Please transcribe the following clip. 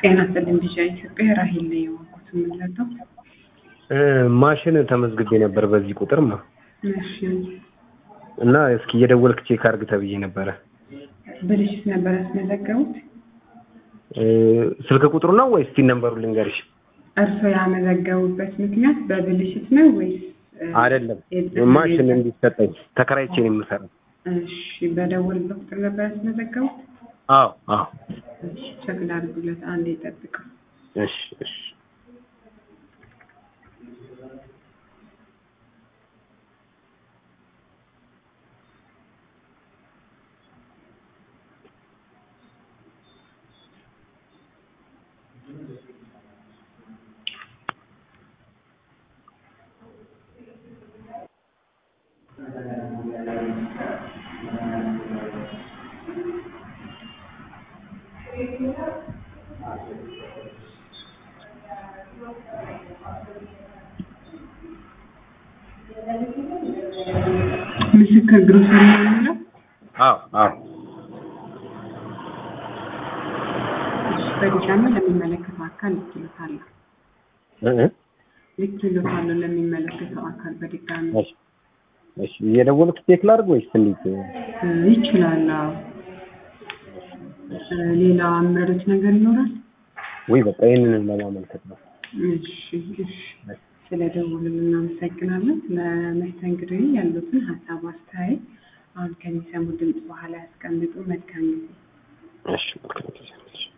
ጤና ይስጥልኝ ቢሻ ኢትዮጵያ ራሄል ላይ የዋልኩት የምንለጠው ማሽን ተመዝግቤ ነበር በዚህ ቁጥርማ እሺ እና እስኪ እየደወልክ ቼክ አድርግ ተብዬ ነበረ። ብልሽት ነበር ያስመዘገቡት? ስልክ ቁጥሩ ነው ወይስ ቲን ነምበሩ ልንገርሽ? እርስዎ ያመዘገቡበት ምክንያት በብልሽት ነው ወይስ አይደለም ማሽን እንዲሰጠኝ ተከራይቼ ነው የምሰራው። እሺ በደወልበት ቁጥር ነበር ያስመዘገቡት? አዎ አዎ። እሺ ቼክ ላድርጉለት፣ አንዴ ይጠብቀው። እሺ እሺ ምስክር ግሮሰሪ ነው የሚለው? አዎ አዎ። እሺ በድጋሚ ለሚመለከተው አካል ልክሎታለሁ እ እ ልክሎታለሁ ለሚመለከተው አካል በድጋሚ እሺ እሺ እየደወልክ ቼክ ላድርግ ወይስ እንዴት? እ ይችላል። አዎ እ ሌላ አመሩት ነገር ይኖራል? ወይ በቃ ይሄንን ለማመልከት ነው። እሺ እሺ ስለደወሉልን እናመሰግናለን። ለመስተንግዶ ያሉትን ሀሳብ አስተያየት አሁን ከሚሰሙ ድምፅ በኋላ ያስቀምጡ። መልካም ጊዜ። እሺ መልካም ጊዜ።